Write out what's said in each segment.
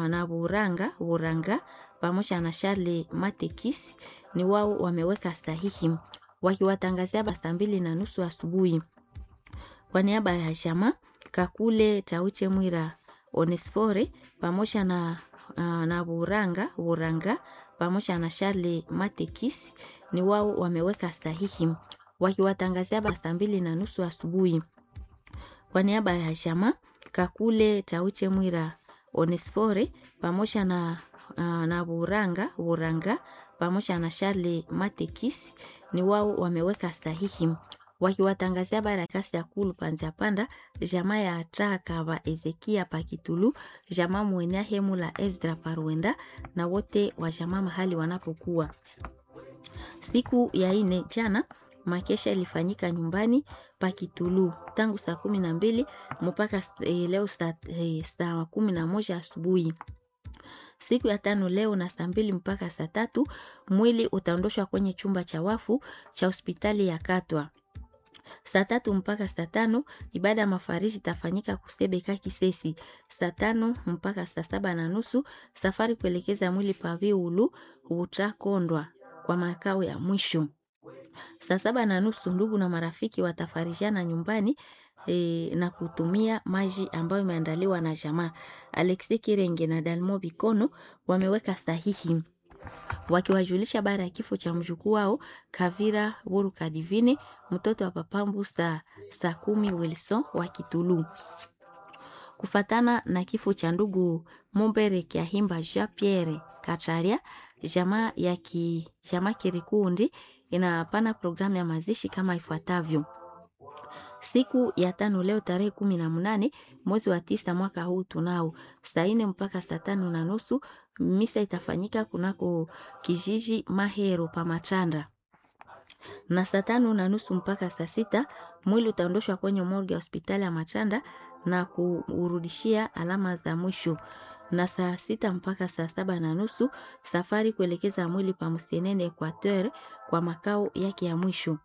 na Buranga Buranga pamoja na Charles Matekis ni wao wameweka sahihi wakiwatangazia saa mbili na nusu asubuhi. Kwa niaba ya Jama Kakule Tauche Mwira Onesfore pamoja na, uh, na Buranga Buranga pamoja na Charles Matekis ni wao wameweka sahihi wakiwatangazia saa mbili na nusu asubuhi. Kwa niaba ya Jama Kakule Tauche Mwira Onesfore pamoja na, uh, na Buranga Buranga pamoja na Charles Matekis ni wao wameweka sahihi wakiwatangazia barakasi ya kulu panzia panda jamaa ya atraka wa Ezekia Pakitulu jamaa mwenea hemu la Ezra Parwenda na wote wa jamaa mahali wanapokuwa. Siku ya ine jana makesha ilifanyika nyumbani Pakitulu tangu saa kumi na mbili mpaka eh, leo saa, eh, saa kumi na moja asubuhi. Siku ya tano leo na saa mbili mpaka saa tatu mwili utaondoshwa kwenye chumba cha wafu cha hospitali ya Katwa. Saa tatu mpaka saa tano ibada ya mafariji itafanyika Kusebeka Kisesi. Saa tano mpaka saa saba na nusu safari kuelekeza mwili Paviulu utakondwa kwa makao ya mwisho. Saa saba na nusu ndugu na marafiki watafarijana nyumbani e, na kutumia maji ambayo imeandaliwa na jamaa. Alexi Kirenge na Dalmo Bikono wameweka sahihi wakiwajulisha baada ya kifo cha mjukuu wao Kavira Buruka Divine, mtoto wa papambu saa saa kumi Wilson wa Kitulu. Kufatana na kifo cha ndugu Mumbere Kiahimba Jean Pierre Kataria, jamaa ya ki, jamaa Kirikundi inapana programu ya mazishi kama ifuatavyo. Siku ya tano leo tarehe kumi na mnane mwezi wa tisa mwaka huu tunao saa nne mpaka saa tano na nusu misa itafanyika kunako kijiji Mahero pa Machanda, na saa tano na nusu mpaka saa sita mwili utaondoshwa kwenye morgue ya hospitali ya Machanda na kuurudishia alama za mwisho na saa sita mpaka saa saba na nusu safari kuelekeza mwili pa Msenene Equateur kwa makao yake ya mwisho.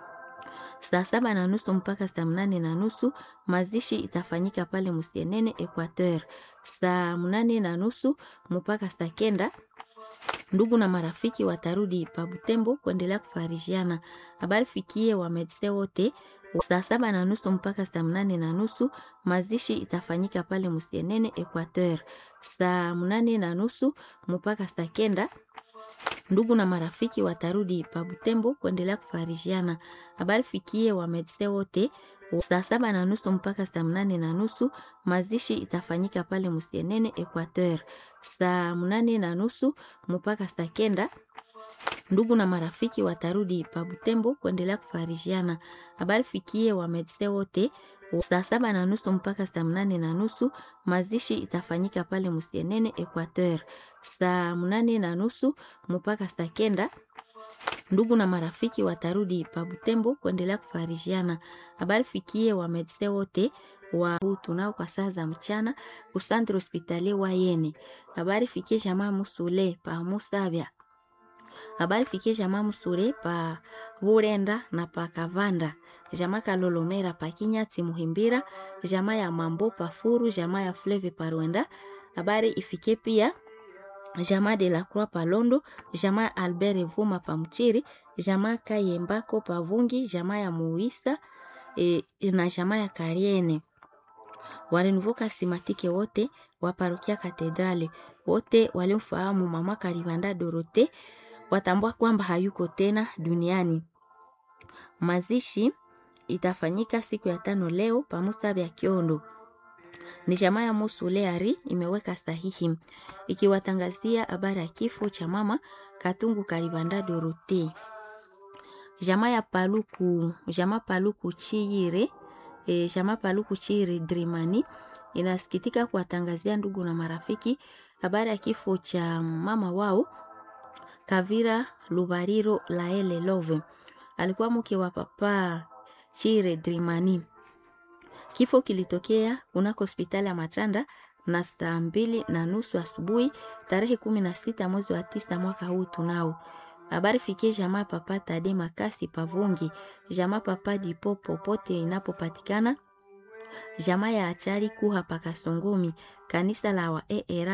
Saa saba na nusu mpaka saa mnane na nusu mazishi itafanyika pale Musienene Equateur. Saa mnane na nusu mpaka saa kenda ndugu na marafiki watarudi pa Butembo kuendelea kufarijiana. Habari fikie wa medse wote. Saa saba na nusu mpaka saa mnane na nusu mazishi itafanyika pale Musienene Equateur. Saa mnane na nusu mpaka saa kenda ndugu na marafiki watarudi pa Butembo kuendelea kufarijiana. Habari fikie wa medse wote. Saa saba na nusu mpaka saa mnane na nusu mazishi itafanyika pale Musienene Equateur. Saa mnane na nusu mpaka saa kenda ndugu na marafiki watarudi pa Butembo kuendelea kufarijiana. Habari fikie wa medse wote. Saa saba na nusu mpaka saa mnane na nusu mazishi itafanyika pale Musienene Equateur. Saa mnane na nusu mpaka saa kenda ndugu na marafiki watarudi pa Butembo kuendelea kufarijiana. Habari fikie wa medse wote wa tunao kwa saa za mchana kusantre hospitali wa Yene. Habari fikie jamaa Musule pa Musabya. Habari fikie jamaa Musule pa Burenda na pa Kavanda. Jamaa Kalolomera pa Kinyati Muhimbira. Jamaa ya Mambo pa Furu. Jamaa ya Fleve pa Rwenda. Habari ifike pia jamaa de la Croix pa Londo, jamaa Albert Vuma pa Mchiri, jamaa Kayembako pa Vungi, jamaa ya Muisa e, na jamaa ya Kariene. Warenvuka simatike wote wa parokia Katedrale, wote walimfahamu mama Karibanda Dorote watambua kwamba hayuko tena duniani. Mazishi itafanyika siku ya tano leo pamusabe ya Kiondo ni jamaa ya Musuleari imeweka sahihi ikiwatangazia habari ya kifo cha mama Katungu Kalibanda Dorote. Jamaa ya Paluku, jamaa Paluku Chiyire, e, jamaa Paluku Chiyire Drimani inasikitika kuwatangazia ndugu na marafiki habari ya kifo cha mama wao Kavira Lubariro Laele Love. Alikuwa mke wa papa Chiyire Drimani. Kifo kilitokea kunako hospitali ya Matanda na saa mbili na nusu asubuhi tarehe kumi na sita mwezi wa tisa mwaka huu tunao. Habari fikie jamaa papa Tade Makasi Pavungi, jamaa papa Dipo popote inapopatikana, jamaa ya Achari Kuha Pakasongomi, kanisa la wa ERA